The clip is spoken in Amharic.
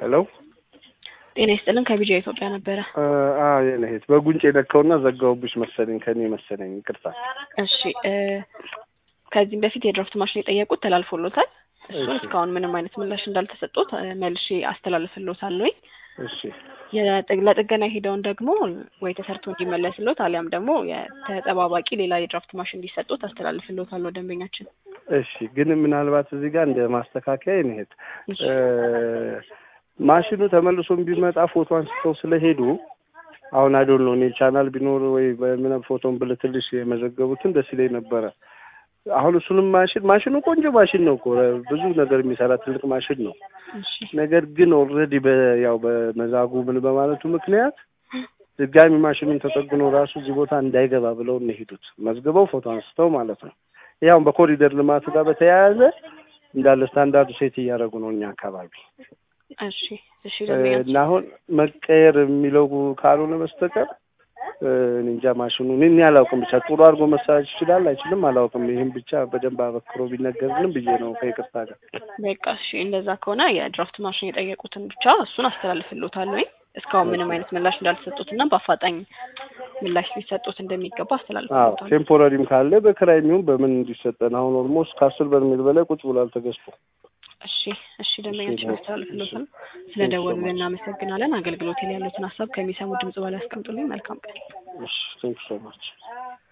ሄሎ ጤና ይስጥልን ከቢጃ ኢትዮጵያ ነበረ። አዎ የኔ እህት በጉንጭ የነካውና ዘጋውብሽ መሰለኝ ከኔ መሰለኝ ይቅርታ። እሺ እ ከዚህም በፊት የድራፍት ማሽን የጠየቁት ተላልፎሎታል። እሱን እሺ። እስካሁን ምንም አይነት ምላሽ እንዳልተሰጡት እ መልሼ አስተላልፍሎታለሁ። እሺ የጥ- ለጥገና ሄደውን ደግሞ ወይ ተሰርቶ እንዲመለስሎት አሊያም ደግሞ የተጠባባቂ ሌላ የድራፍት ማሽን እንዲሰጡት አስተላልፍሎታለሁ ደንበኛችን። እሺ ግን ምናልባት እዚህ ጋር እንደ ማስተካከያ የኔ እህት እሺ እ ማሽኑ ተመልሶም ቢመጣ ፎቶ አንስተው ስለሄዱ አሁን አይዶን ነው እኔ ቻናል ቢኖር ወይ በምንም ፎቶን ብልትልሽ የመዘገቡትን ደስ ይለኝ ነበረ። አሁን እሱንም ማሽን ማሽኑ ቆንጆ ማሽን ነው እኮ ብዙ ነገር የሚሰራ ትልቅ ማሽን ነው። እሺ ነገር ግን ኦልሬዲ ያው በመዛጉ ምን በማለቱ ምክንያት ድጋሚ ማሽኑን ተጠግኖ ራሱ እዚህ ቦታ እንዳይገባ ብለው ነው የሄዱት። መዝግበው ፎቶ አንስተው ማለት ነው። ያው በኮሪደር ልማቱ ጋር በተያያዘ እንዳለ ስታንዳርዱ ሴት እያደረጉ ነው እኛ አካባቢ እሺ እሺ እ ደንበኛችን እና አሁን መቀየር የሚለው ካልሆነ በስተቀር እ እኔ እንጃ ማሽኑ እኔ እኔ አላውቅም። ብቻ ጥሩ አድርጎ መሰራት ይችላል አይችልም አላውቅም። ይህም ብቻ በደንብ አበክሮ ቢነገርልን ብዬ ነው ከይቅርታ ጋር። በቃ እሺ እንደዛ ከሆነ የድራፍት ማሽን የጠየቁትን ብቻ እሱን አስተላልፍሎታለሁ። እስካሁን ምንም አይነት ምላሽ እንዳልተሰጡት እና በአፋጣኝ ምላሽ ሊሰጡት እንደሚገባ አዎ አስተላልፍሎታለሁ። ቴምፖራሪም ካለ በክራይ የሚሆን በምን እንዲሰጠን አሁን ኦልሞስት ከአስር በርሜል በላይ ቁጭ ብሏል ተገዝቶ። እሺ እሺ ደንበኛችን እሺ፣ አስተላልፍሎታል። እሺ። ስለ ደወሉልን እናመሰግናለን። አገልግሎት ላይ ያሉትን ሀሳብ ከሚሰሙ ድምጽ በላይ ያስቀምጡልኝ። መልካም ቀን። እሺ ቴንክ ሶ ማች